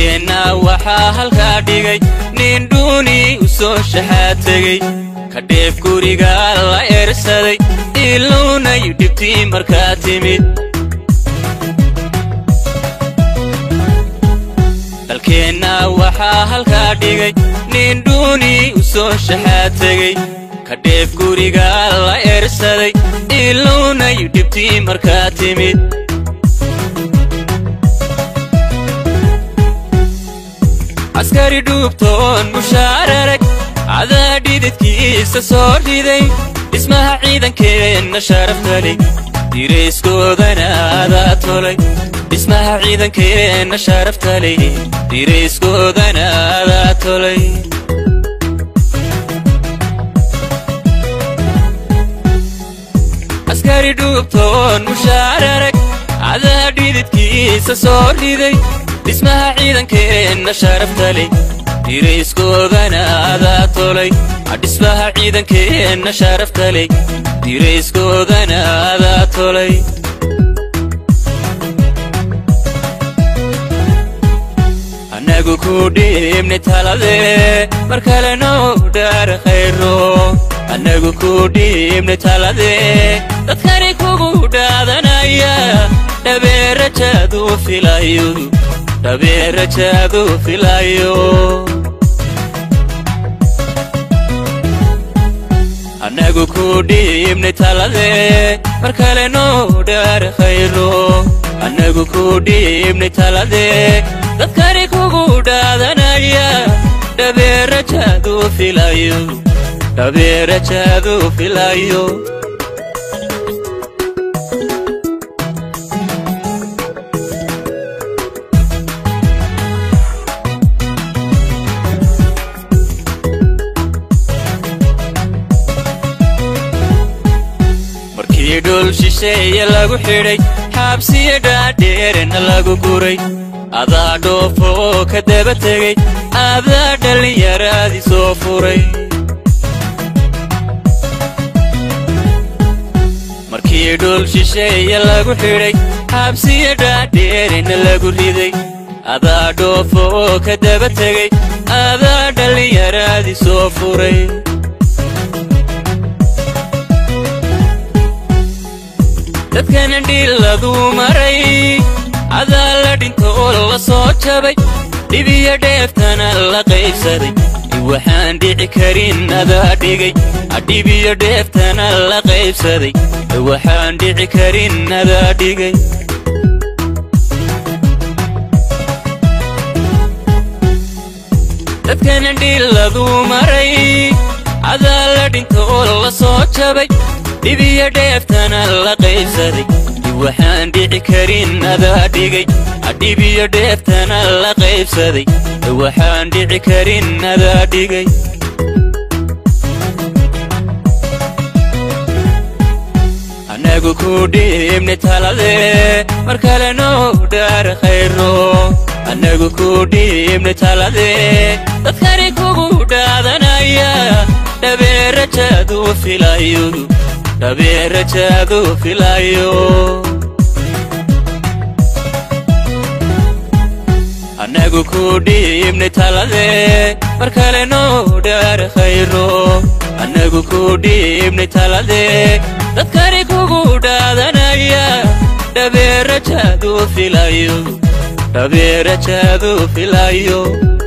dalkeenna waxaa halkaa dhigay nin dhuuni u soo shaxaad tegey ka dheef guriga la eersaday iluunayu dhibtii markaa timid dalkeenna waxaa halkaa dhigay nin dhuuni u soo shaxaad tegey ka dheef guriga la eersaday iluunayu dhibtii markaa timid askari dhuubtoon mushaararag cadaa dhididkiisa soo riday dhismaha ciidankeenna sharaftaley dirayskoodana adaa tolay dhismaha ciidankeenna sharaftaley dirayskoodana adaa tolay askari dhuubtoon mushaararag cadaa dhididkiisa soo riday dhismaha ciidankeenna sharaftaley dirayskoodana adaa tolay dhismaha ciidankeenna sharaftaley dirayskoodana adaa tolay annagu ku dhiibnay taladee mar kale noo dhaar khayro annagu ku dhiibnay taladee dadkani kugu dhaadanaya dhabeerajaadu filayo dhabeerajaadu filayo annagu ku dhiibnay taladee mar kale noo dhaar khayro annagu ku dhiibnay taladee dadkani kugu dhaadanaya dhabeerajaadu filayo dhabeerajaadu filayo markii dhul shisheeye lagu xidhay xaabsiyo dhaadheerena lagu guray adaa dhoofo oo ka daba tegey adaa dhallinyaraadii soo furay markii dhul shisheeye lagu xidhay xaabsiyo dhaadheerena lagu riday adaa dhoofo oo ka daba tegey adaa dhallinyaraadii soo furay dadkana dhiladu maray cadaa la dhinto oo la soo jabay dhibiyo dheeftana la qaybsaday waxaan dhici karin adaa dhigay dhibiyo dheeftana la qaybsaday waxaan dhici karin adaa dhigay dadkana dhiladu maray cadaa la dhinto oo la soo jabay dhibiyo dheeftana la qaybsaday waxaan dhici karin adaa dhigay dhibiyo dheeftana la qaybsaday waxaan dhici karin adaa dhigay annagu ku dhiibnay taladee mar kale noo dhaar khayro annagu ku dhiibnay taladee dadkani kugu dhaadanaya dhabeerajaadu filayo dhabeerajaadu filayo annagu ku dhiibnay taladee mar kale noo dhaar khayro annagu ku dhiibnay taladee dadkani kugu dhaadanaya dhabeerajaadu filayo dhabeerajaadu filayo